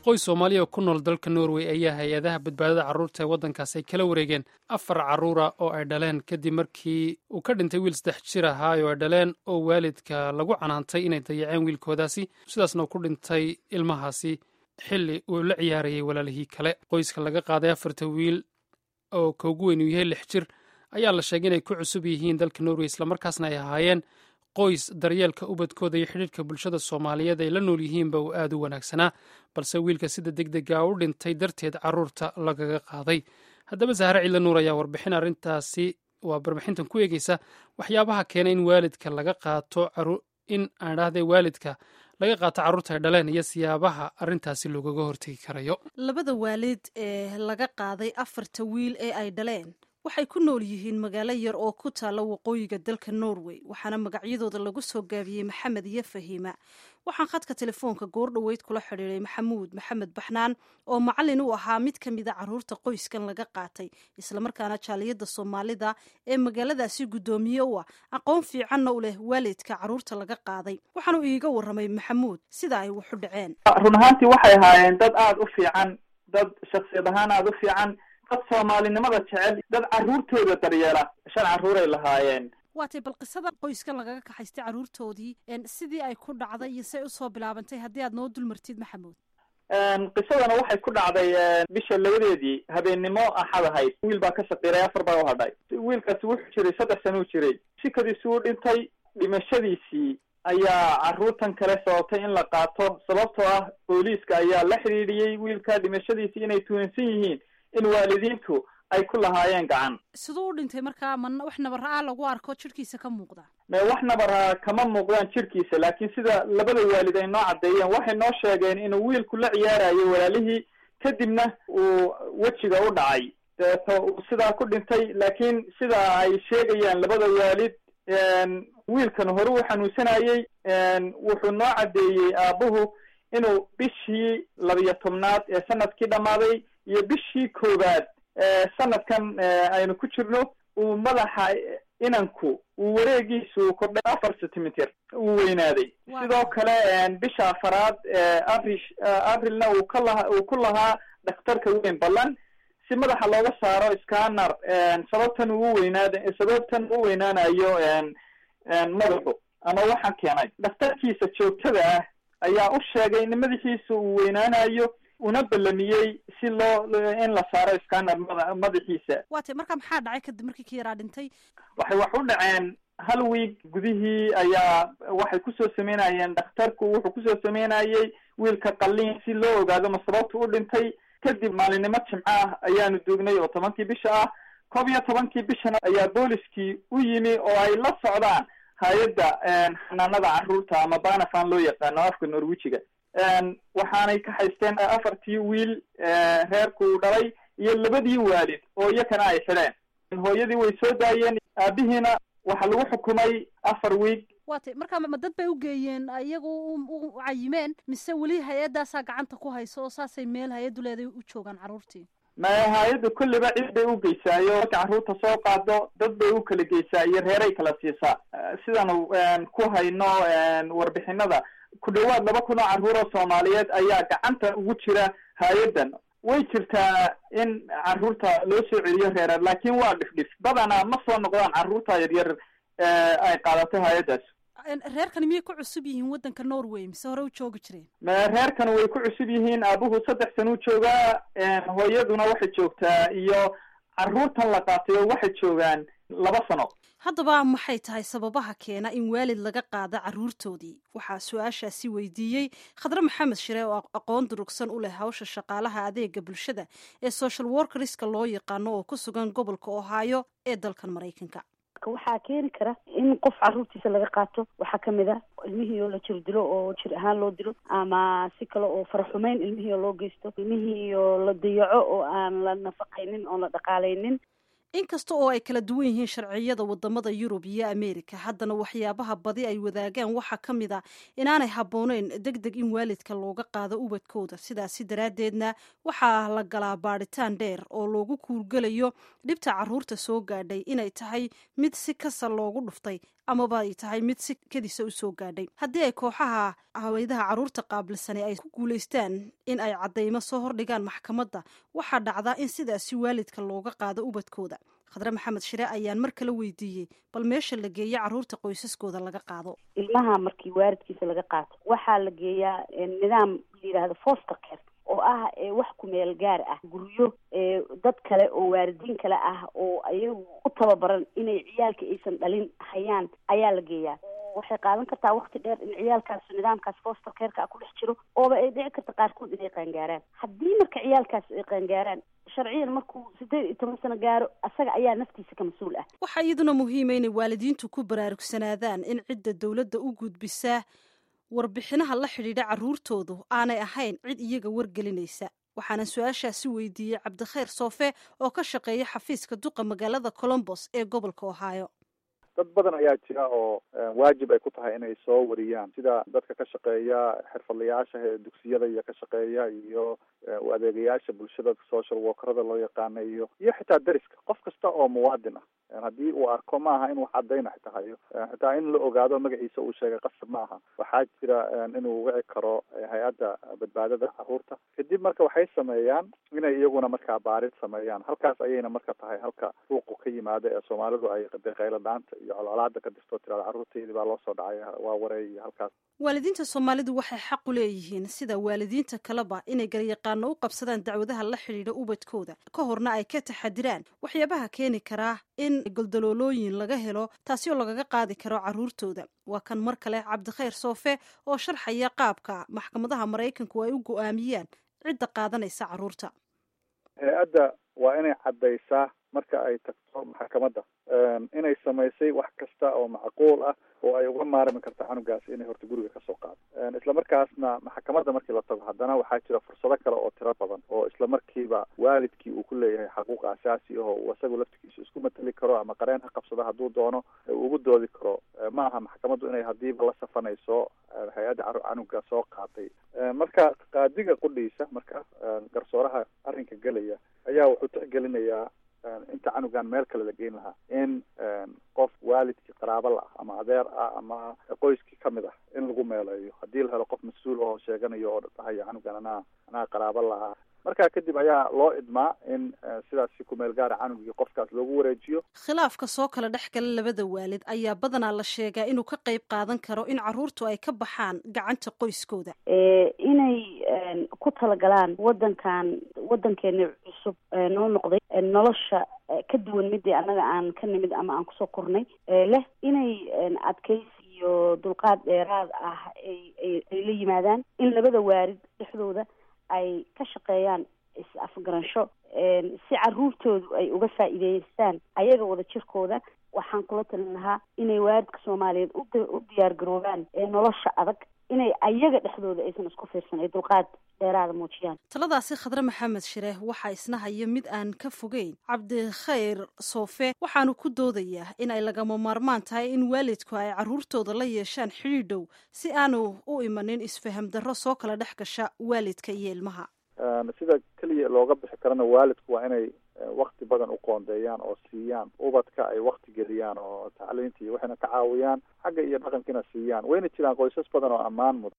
qoys soomaaliya oo ku nool dalka norway ayaa hay-adaha badbaadada carruurta ee waddankaas ay kala wareegeen afar carruura oo ay dhaleen kadib markii uu ka dhintay wiil saddex jir ahaay oo ay dhaleen oo waalidka lagu canaantay inay dayaceen wiilkoodaasi sidaasna uu ku dhintay ilmahaasi xilli uu la ciyaarayay walaalihii kale qoyska laga qaaday afarta wiil oo ka ugu weyn uu yahay lix jir ayaa la sheegay inay ku cusub yihiin dalka norway islamarkaasna ay ahaayeen qoys daryeelka ubadkooda iyo xidhiirhka bulshada soomaaliyeed ay la nool yihiinba uu aad u wanaagsanaa balse wiilka sida deg dega u dhintay darteed carruurta lagaga qaaday haddaba sahre ciidla nuur ayaa warbixin arrintaasi waa warbixintan ku eegeysa waxyaabaha keena in waalidka laga qaato in aan dhahday waalidka laga qaato carruurta ay dhaleen iyo siyaabaha arrintaasi loogaga hortegi karayo labada waalid ee laga qaaday afarta wiil ee ay dhaleen waxay ku nool yihiin magaalo yar oo ku taalla waqooyiga dalka norway waxaana magacyadooda lagu soo gaabiyey maxamed iyo fahiima waxaan khadka telefoonka goor dhoweyd kula xidhiiray maxamuud maxamed baxnaan oo macallin u ahaa mid ka mid a carruurta qoyskan laga qaatay islamarkaana jaaliyadda soomaalida ee magaaladaasi guddoomiye u ah aqoon fiicanna u leh waalidka carruurta laga qaaday waxaanu iiga warramay maxamuud sida ay waxu dhaceen run ahaantii waxay ahaayeen dad aada u fiican dad shaksiyad ahaan aada u fiican dad soomaalinimada jecel dad carruurtooda daryeela shan carruuray lahaayeen waatay bal qisada qoyskan lagaga kaxaystay carruurtoodii sidii ay ku dhacday iyo say usoo bilaabantay haddii aad noo dulmartid maxamuud qisadana waxay ku dhacday bisha labadeedii habeennimo axad ahayd wiil baa ka shaqiiray afar baa u hadhay wiilkaasi wuxuu jiray saddex sana u jiray shikadiisi u dhintay dhimashadiisii ayaa carruurtan kale sababtay in la qaato sababtoo ah booliiska ayaa la xidhiidhiyey wiilka dhimashadiisii inay tuhansan yihiin in waalidiintu ay ku lahaayeen gacan siduu u dhintay markaa ma wax nabara-a lagu arko jirhkiisa ka muuqda me wax nabara kama muuqdaan jirhkiisa laakiin sida labada waalid ay noo caddeeyeen waxay noo sheegeen inuu wiilku la ciyaarayo walaalihii kadibna uu wejiga u dhacay deeto uu sidaa ku dhintay laakiin sida ay sheegayaan labada waalid wiilkan hore uu xanuunsanayey wuxuu noo caddeeyey aabuhu inuu bishii labiyo tobnaad ee sanadkii dhammaaday iyo bishii koowaad sanadkan aynu ku jirno uu madaxa inanku uu wareegiisu kordhay afar centimeter uu weynaaday sidoo kale bisha afaraad april aprilna uu ka laha uu ku lahaa dhakhtarka weyn ballan si madaxa looga saaro scanner sababtan uu weynaad sababtan u weynaanayo madaxu ama waxaan keenay dhakhtarkiisa joogtada ah ayaa u sheegay in madaxiisa uu weynaanayo una ballamiyey si loo in la saaro scanner mada madaxiisa waatay marka maxaa dhacay kadib markii ka yaraa dhintay waxay wax u dhaceen hal week gudihii ayaa waxay kusoo sameynayeen dhakhtarku wuxuu kusoo sameynayey wiilka qalliin si loo ogaado ma sababta u dhintay kadib maalinimo jimco ah ayaanu duugnay oo tobankii bisha ah koob iyo tobankii bishana ayaa booliskii u yimi oo ay la socdaan hay-adda xanaanada carruurta ama banafan loo yaqaano afka norwijiga waxaanay ka haysteen afartii wiil reerku uu dhalay iyo labadii waalid oo iyakana ay xidheen hooyadii way soo daayeen aabihiina waxaa lagu xukumay afar wiig waatay markaa ma dad bay u geeyeen iyagu u cayimeen mise weli hay-addaasaa gacanta ku hayso oo saasay meel hay-addu leeday u joogaan carruurtii ma hay-addu kulliba cid bay u geysaayo marka carruurta soo qaado dad bay u kala geysaa iyo reeray kala siisaa sidaanu ku hayno warbixinada ku dhawaad laba kun oo carruur oo soomaaliyeed ayaa gacanta ugu jira hay-addan way jirtaa in carruurta loo soo celiyo reereed laakiin waa dhifdhif badanaa ma soo noqdaan carruurta yaryar ay qaadatay hay-addaas reerkani miyay ku cusub yihiin waddanka norway mise hore u joogi jireen reerkan way ku cusub yihiin aabuhu saddex sana u joogaa hooyaduna waxay joogtaa iyo carruurtan la qaatay oo waxay joogaan laba sano haddaba maxay tahay sababaha keena in waalid laga qaado carruurtoodii waxaa su-aashaasi weydiiyey khadre maxamed shire oo aqoon durugsan u leh hawsha shaqaalaha adeega bulshada ee social workerska loo yaqaano oo ku sugan gobolka ohaayo ee dalkan maraykanka waxaa keeni kara in qof carruurtiisa laga qaato waxaa kamid a ilmihii oo la jir dilo oo jir ahaan loo dilo ama si kale oo faraxumeyn ilmihii oo loo geysto ilmihii oo la dayaco oo aan la nafaqaynin oon la dhaqaalaynin inkasta oo ay kala duwan yihiin sharciyada wadamada yurub iyo ameerika haddana waxyaabaha badi ay wadaagaan waxaa ka mid a inaanay habbooneyn deg deg in waalidka looga qaado ubadkooda sidaasi daraaddeedna waxaa la galaa baadhitaan dheer oo loogu kuurgelayo dhibta carruurta soo gaadhay inay tahay mid si kasa loogu dhuftay amaba ay tahay mid si kadisa u soo gaadhay haddii ay kooxaha haweydaha carruurta qaabilsani ay ku guulaystaan in ay caddaymo soo hordhigaan maxkamadda waxaa dhacdaa in sidaasi waalidka looga qaado ubadkooda khadre maxamed shire ayaan mar kale weydiiyey bal meesha la geeya carruurta qoysaskooda laga qaado ilmaha markii waalidkiisa laga qaato waxaa la geeyaa nidaam la yidhaahdo foster care oo ah wax kumeel gaar ah guryo dad kale oo waalidiin kale ah oo ayagu u tababaran inay ciyaalka aysan dhalin hayaan ayaa la geeyaa waxay qaadan kartaa wakti dheer in ciyaalkaas nidaamkaas foster careka ku dhex jiro ooba ay dhici karta qaarkood inay qaangaaraan haddii marka ciyaalkaas ay qaangaaraan sharciyan markuu siddeed iyo toban sano gaaro asaga ayaa naftiisa ka mas-uul ah waxaa iyaduna muhiima inay waalidiintu ku baraarugsanaadaan in cidda dowladda u gudbisaa warbixinaha la xidhiidha carruurtoodu aanay ahayn cid iyaga wargelinaysa waxaana su-aashaasi weydiiyey cabdikhayr soofe oo ka shaqeeya xafiiska duqa magaalada colombos ee gobolka ohio dad badan ayaa jira oo waajib ay ku tahay inay soo wariyaan sida dadka ka shaqeeya xirfadlayaasha ee dugsiyada iyo ka shaqeeya iyo u adeegayaasha bulshada social workerada loo yaqaana iyo iyo xitaa deriska qof kasta oo muwaadin ah haddii uu arko ma aha in wax cadayna xitaa hayo xitaa in la ogaado magaciisa uu sheegay qasab ma aha waxaa jira inuu wici karo hay-adda badbaadada carruurta kadib marka waxay sameeyaan inay iyaguna markaa baarid sameeyaan halkaas ayayna marka tahay halka ruuqu ka yimaada ee soomaalidu ay qaylo dhaanta iyo colcolaada ka dirto tirada carruurteydii baa loo soo dhacay waa wareey iyo halkaas waalidiinta soomaalidu waxay xaq u leeyihiin sida waalidiinta kaleba inay garyaqaano u qabsadaan dacwadaha la xidhiidha ubadkooda ka horna ay ka taxadiraan waxyaabaha keeni karaa in goldaloolooyin laga helo taasi oo lagaga qaadi karo carruurtooda waa kan mar kale cabdikhayr soofe oo sharxaya qaabka maxkamadaha maraykanku ay u go-aamiyaan cidda qaadanaysa carruurta hay-adda waa inay caddaysaa marka ay tagto maxkamadda inay samaysay wax kasta oo macquul ah oo ay uga maarmi karta canugaasi inay horta guriga kasoo qaado isla markaasna maxkamadda markii la tago haddana waxaa jira fursado kale oo tiro badan oo isla markiiba waalidkii uu ku leeyahay xaquuq asaasi aho uu isagu laftigiisa isku mateli karo ama qareen ha qabsado hadduu doono uu ugu doodi karo ma aha maxkamaddu inay hadiiba la safanayso hay-adda canuga soo qaatay marka qaadiga qudhiisa marka garsooraha arrinka gelaya ayaa wuxuu tixgelinayaa inta canugan meel kale la geyn lahaa in qof waalidkii qaraabo la ah ama adeer ah ama qoyskii kamid ah in lagu meeleeyo haddii la helo qof mas-uul oo sheeganayo oo dhahaya canugan anaa anaa qaraabo lahaa markaa kadib ayaa loo idmaa in sidaas si kumeel gaara canugii qofkaas loogu wareejiyo khilaafka soo kala dhex gala labada waalid ayaa badanaa la sheegaa inuu ka qayb qaadan karo in carruurtu ay ka baxaan gacanta qoyskooda inay ku talagalaan wadankan wadankeena cusub noo noqday nolosha ka duwan midii annaga aan ka nimid ama aan kusoo kornay leh inay adkaysi iyo dulqaad dheeraad ah ay ay la yimaadaan in labada waalid dhexdooda ay ka shaqeeyaan is-afgaransho si carruurtoodu ay uga faa'iideystaan ayaga wada jirkooda waxaan kula talin lahaa inay waalidka soomaaliyeed u diyaar garoobaan nolosha adag inay ayaga dhexdooda aysan isku fiirsan ay dulqaad dheeraada muujiyaan taladaasi khadre maxamed shire waxaa isna haya mid aan ka fogeyn cabdikhayr soofe waxaanu ku doodayaa in ay lagama maarmaan tahay in waalidku ay carruurtooda la yeeshaan xidhiidh dhow si aanu u imanin isfaham darro soo kala dhex gasha waalidka iyo ilmaha sida keliya looga bixi karana waalidku waa inay wakti badan u qoondeeyaan oo siiyaan ubadka ay wakti geliyaan oo tacliinta iyo waxayna ka caawiyaan xagga iyo dhaqankiina siiyaan wayna jiraan qoysas badan oo ammaan mudan